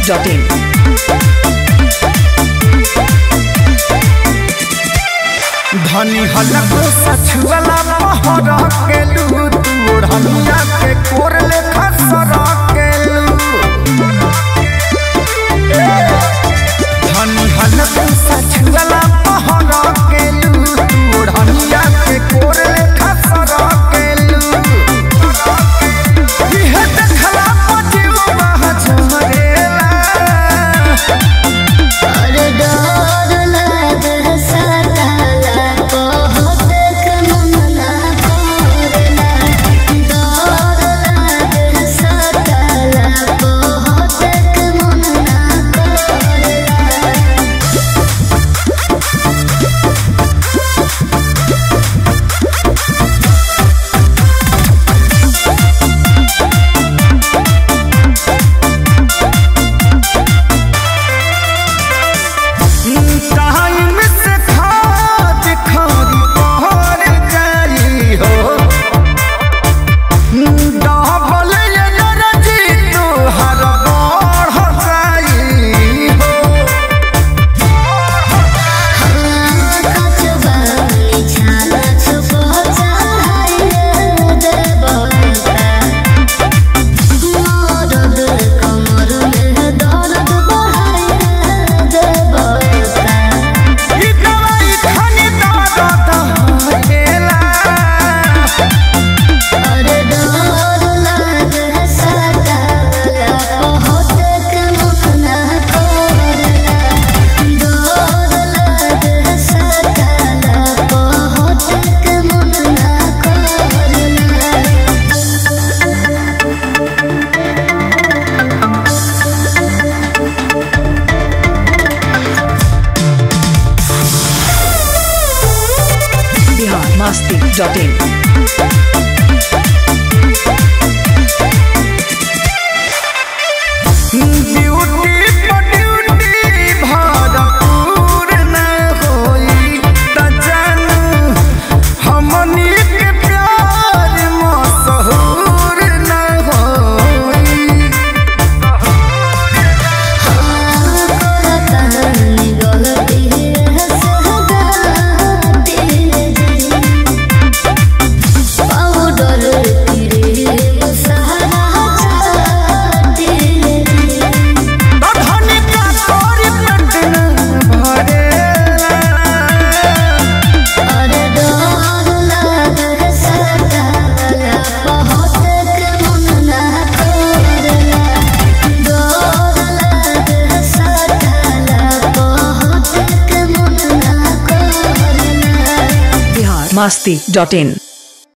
masti.in. धनी हलक सछुअला पहर केलू तू ओढ़निया के कोर लेखा सर केलू धनी हलक सछुअला पहर केलू तू ओढ़निया के कोर लेखा सर केलू इहे देखला पतिवा झमरेला और डर लागे सताला बहुत कमना कोरला डर लागे सताला बहुत कमना कोरला टाइम से खाद खारी पहर जाई हो डबल एनर्जी तोहर बढ़ जाई हो कचबानी छाला छुपो चाहे देवता मरद कमर में दर्द बढ़ाए देवता ई दवाई खानी दर्द हरेला और डर लागे सताला बहुत कमना कोरला डर लागे सताला बहुत कमना कोरला Bihar masti.in. ड्यूटी पर ड्यूटी भरपूर न होई त जानू हमनी के प्यार मशहूर न होई कहानी गलती है सहगाती पाउडर क्रीम सहारा चाहती धनी का तोरी पेट न भरेला और डर लागे सताला बहुत कमना कोरला डर लागे सताला बहुत कमना कोरला Bihar masti.in.